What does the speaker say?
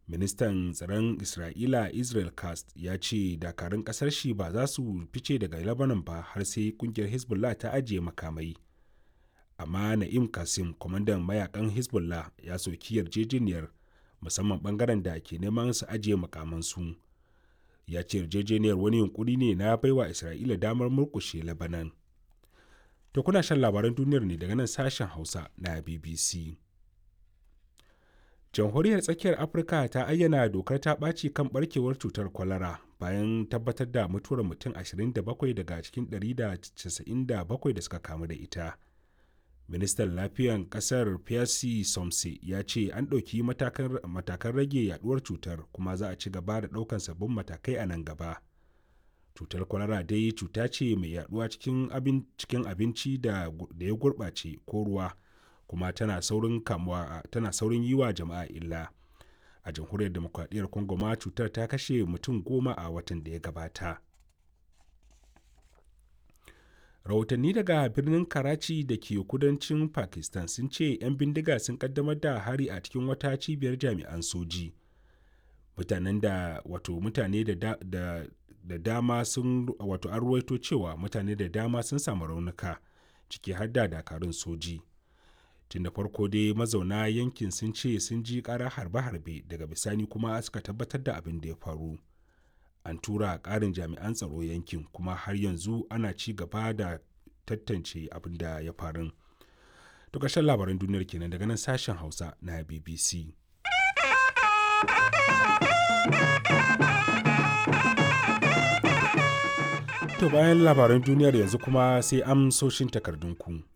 ministan tsaron isra'ila israel cast ya ce dakarun kasar shi ba za su fice daga lebanon ba har sai kungiyar hezbollah ta ajiye makamai amma na'im kasim kwamandan mayakan hezbollah ya soki yarjejeniyar musamman bangaren da ke neman su ajiye makamansu ya ce yarjejeniyar wani yunkuri ne na baiwa isra'ila damar murkushe lebanon to kuna shan labaran duniyar ne daga nan sashen hausa na bbc jamhuriyar tsakiyar afirka ta ayyana dokar ta ɓaci kan barkewar cutar kwalara bayan tabbatar da mutuwar mutum 27 daga cikin 197 da suka kamu da ita ministan lafiyan kasar pierre somse ya ce an ɗauki matakan rage yaduwar cutar kuma za a ci gaba da ɗaukan sabbin matakai a nan gaba cutar kwalara dai cuta ce mai yaduwa cikin abinci da ya gurɓace ko ruwa kuma tana saurin kamuwa tana saurin yi wa jama'a illa a jamhuriyar demokradiyyar congo ma cutar ta kashe mutum goma a watan da ya gabata rahotanni daga birnin karachi da ke kudancin pakistan sun ce 'yan bindiga sun kaddamar da hari a cikin wata cibiyar jami'an soji mutanen da wato mutane da, da, da, da dama sun wato an ruwaito cewa mutane da dama sun samu raunuka ciki har da dakarun soji tun da farko dai mazauna yankin sun ce sun ji ƙara harbe-harbe daga bisani kuma suka tabbatar da abin da ya faru an tura ƙarin jami'an tsaro yankin kuma har yanzu ana ci gaba da tantance abin da ya faru to ƙarshen labaran duniyar kenan daga nan sashen hausa na bbc to bayan labaran duniyar yanzu kuma sai amsoshin takardunku.